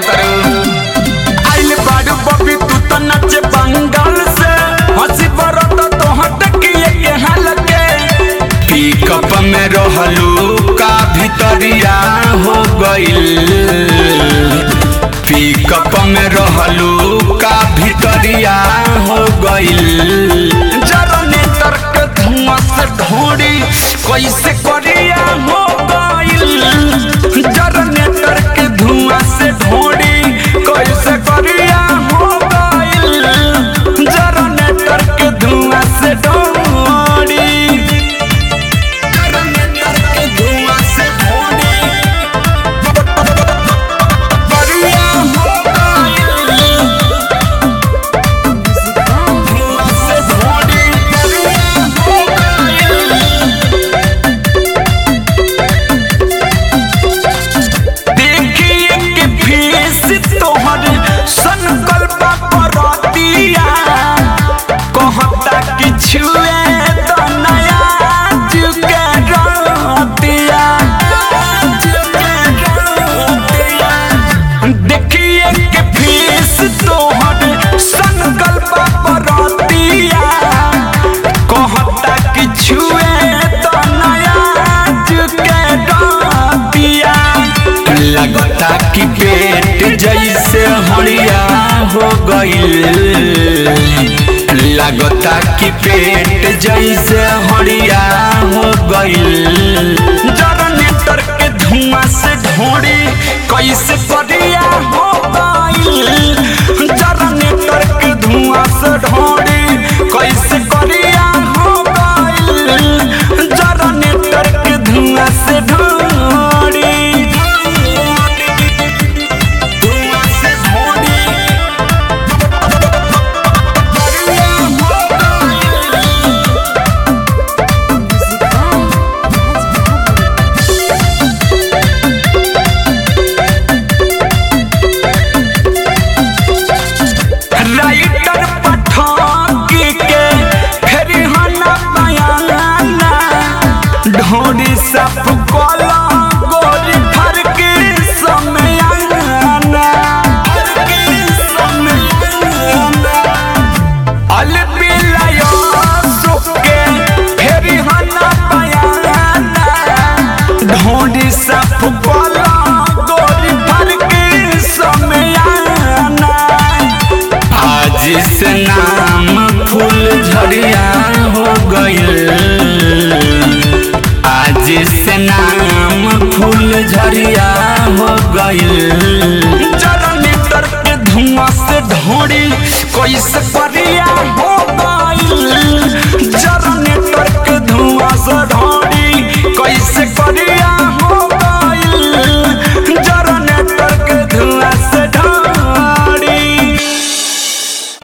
तारू आइल बाड़ू बबी तू तो नचे बंगाल से हंसी बरत तो हटकिए के हाल के पिकअप में रहलू का भितरिया हो गइल पिकअप में रहलू का भितरिया हो गइल जनरेटर के धुआं से ढोड़ी कैसे करिया हो गइल जनरेटर के धुआं से ढोड़ी कैसे करिया हो गइल जनरेटर के धुआं से ढोड़ी जनरेटर के धुआं से ढोड़ी करिया हो गइल धुआं से ढोड़ी करिया हो गइल देखिए कि फेस तोहर संकल्प परतिया कहता कि छुए तो नया चुके रतिया देखिए कि फेस तोहर संकल्प परतिया कहता कि छुए तो नया चुके रतिया लगता कि पेट जैसे हड़िया हो गइल लगता कि पेट जैसे हड़िया हो गइल जनरेटर के धुआं से ढोड़ी कैसे परिया हो गइल जनरेटर के धुआं से ढोड़ी कैसे करिया हो गइल जनरेटर के धुआं से ढोड़ी धुआं से ढोड़ी करिया हो गइल राइटर पठाकी के फिर हना बयाना ढोरी सब कोला गोरी फर के समय आना फर के समय आना अलबिलायो सुके फिर हना बयाना ढोरी सब कोला गोरी फर के समय आना आज से नाम फूल झड़िया हो गइल आज से नाम फूल झड़िया हो गइल जनरेटर के धुआं से ढोड़ी कैसे करिया हो